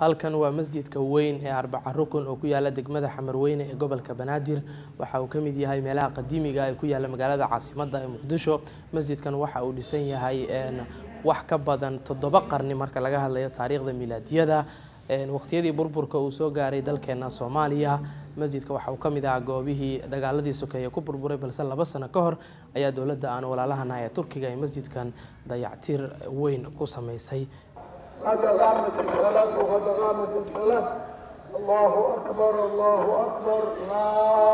halkan waa masjidka weyn ee arbaca rukun oo ku yaala degmada xamarweyne ee gobolka banaadir waxa uu ka mid yahay meelaha qadiimiga ee ku yaala magaalada caasimadda ee muqdisho masjidkan waxa uu dhisan yahay wax ka badan toddoba qarni marka laga hadlayo taariikhda milaadiyada waqtiyadii burburka uu soo gaaray dalkeena soomaaliya masjidka waxa uu ka mid ahaa goobihii dagaaladii sokeeye ku burburay balse laba sano ka hor ayaa dowladda aan walaalahana ee turkiga ee masjidkan dayactir weyn ku samaysay قد قامت الصلاة وقد قامت الصلاة الله أكبر الله أكبر لا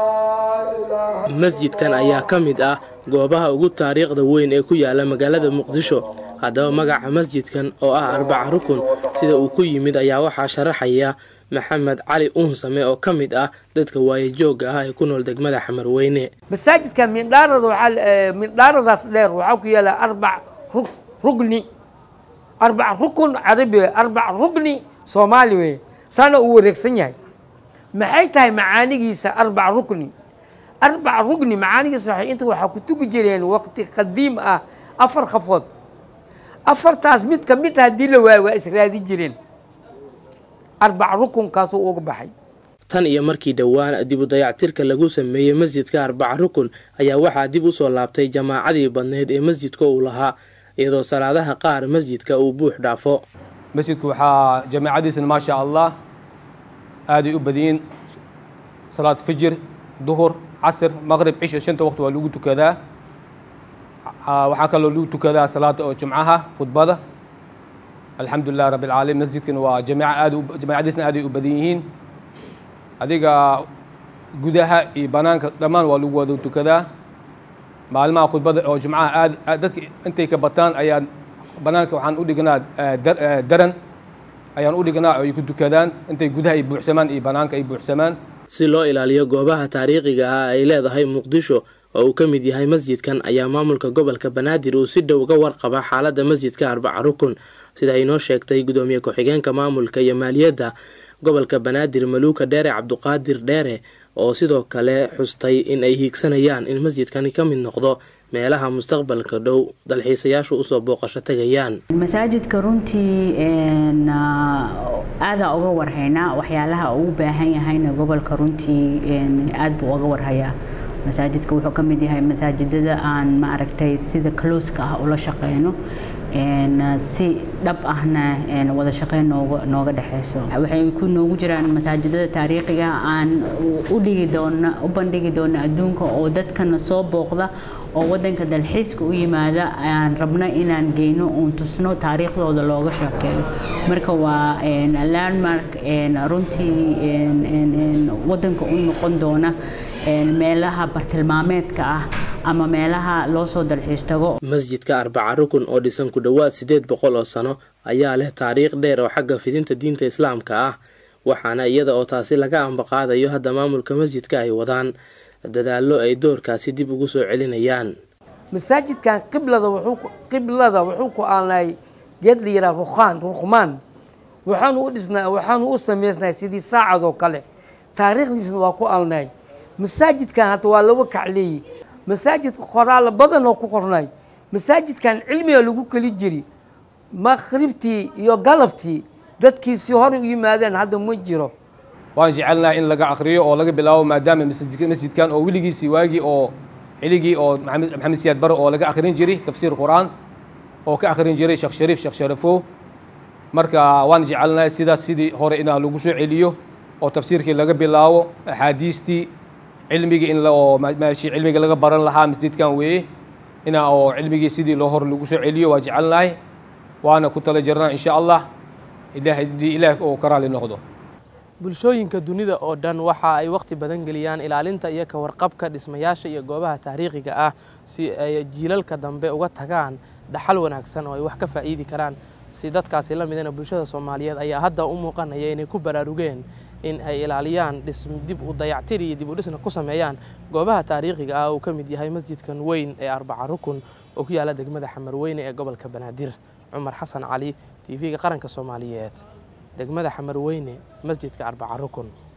إله masjidkan ayaa ka mid ah goobaha ugu taariikhda weyn ee ku yaala magaalada muqdisho haddaba magaca masjidkan oo ah arbaca rukun sida uu ku yimid ayaa waxaa sharaxaya maxamed cali uunsame oo ka mid ah dadka waayajoogga ah ee ku nool degmada xamarweyne masaajidka mindhaarada waxaa mindhaaradaas dheer waxaa ku yaala arbac rug rugni arbac rukun carabi wey arbac rugni soomaali wey saana uu wareegsan yahay maxay tahay macaanigiisa arbac rukni arbac rugni macaanigiisa waxay inta waxaa ku tugi jireen waqti qadiim ah afar qafood afartaas mid ka mid haddii la waayo waa israadi jireen arbac rukunkaasuu uga baxay tan iyo markii dhowaan dib u dayactirka lagu sameeyey masjidka arbaca rukun ayaa waxaa dib u soo laabtay jamaacadii badneyd ee masjidka uu lahaa iyadoo salaadaha qaar masjidka uu buux dhaafo masjidku waxaa jamaacadiisana maa sha allah aaday u badiyin salaad fijir duhur casr maqrib cisha shanta waqti waa lagu tukadaa waxaa kaloo lagu tukadaa salaada oo jumcaha khudbada alxamdu lilah rabbi alcaalamiin masjidkan waa jamiica aad jamaacadiisna aaday u badan yihiin adiga gudaha iyo banaanka dhammaan waa lagu wada tukadaa maalmaha khudbada oo jumcaha aad dadka intay ka bataan ayaan banaanka waxaan u dhignaa daran ayaan u dhignaa oo ay ku tukadaan intay gudaha ay buuxsamaan iyo banaanka ay buuxsamaan si loo ilaaliyo goobaha taariikhiga ah ay leedahay muqdisho oo uu ka mid yahay masjidkan ayaa maamulka gobolka banaadir uu si dhow uga warqaba xaaladda masjidka arbaca rukun sida ay noo sheegtay gudoomiye ku-xigeenka maamulka iyo maaliyadda gobolka banaadir maluuka dheere cabduqaadir dheere oo sidoo kale xustay in ay hiigsanayaan in masjidkani ka mid noqdo meelaha mustaqbalka dhow dalxiisayaashu usoo booqasho tegayaan masaajidka runtii aadaa uga warhaynaa waxyaalaha uu baahan yahayna gobolka runtii aad buu uga warhayaa masaajidka wuxuu ka mid yahay masaajidada aan maaragtay sida kalooska ah ula shaqeyno si dhab ahna wada shaqeyn nooga nooga dhexeyso waxay ku noogu jiraan masaajidada taariikhiga aan u dhigi doona u bandhigi doona adduunka oo dadkana soo booqda oo wadanka dalxiiska u yimaada aan rabno inaan geyno uun tusno taariikhdooda looga sheekeeyo marka waa landmark runtii wadanka u noqon doona meelaha bartilmaameedka ah ama meelaha loo soo dalxiis tago masjidka arbaca rukun oo dhisan ku dhowaad siddeed boqol oo sano ayaa leh taariikh dheer oo xagga fidinta diinta islaamka ah waxaana iyada oo taasi laga ambaqaadayo hadda maamulka masjidka ay wadaan dadaallo ay doorkaasi dib ugu soo celinayaan masaajidkan qiblada wuxuu qiblada wuxuu ku aanay geed la yidhaha rukhaan rukhmaan waxaanu u dhisnaa waxaanu u samaysnay sidii saacad oo kale taariikhdiisna waa ku alnay masaajidkan hadda waa laba kacleeyey masaajidka qoraalo badan oo ku qornay masaajidkan cilmiga lagu keli jiri maqribtii iyo galabtii dadkii si horey u yimaadeen hadda ma jiro waan jecelnaha in laga akriyo oo laga bilaabo maadaama masjidkan oo weligiisii waagii oo ciligii oo maxamed siyaad bare oo laga akhrin jiray tafsiir qur-aan oo ka akhrin jiray sheekh shariif sheekh sharafow marka waan jecelnahay sidaas sidii hore inaa lagu soo celiyo oo tafsiirkii laga bilaabo axaadiistii cilmigii in oo meeshii cilmiga laga baran lahaa masjidkan weeye inaa oo cilmigii sidii loo hor lagu soo celiyo waa jecelnahay waana ku tala jirnaa insha allah ilaah haddii ilaah oo ka raali noqdo bulshooyinka dunida oo dhan waxa ay wakhti badan geliyaan ilaalinta iyo ka warqabka dhismayaasha iyo goobaha taariikhiga ah si ay jiilalka dambe uga tagaan dhaxal wanaagsan oo ay wax ka faa'iidi karaan si dadkaasi la midana bulshada soomaaliyeed ayaa hadda u muuqanaya inay ku baraarugeen in ay ilaaliyaan dib u dayactir iyo dib u dhisna ku sameeyaan goobaha taariikhiga ah uu ka mid yahay masjidkan weyn ee arbaca rukun oo ku yaala degmada xamarweyne ee gobolka banaadir cumar xasan cali t v-ga qaranka soomaaliyeed degmada xamarweyne masjidka arbaca rukun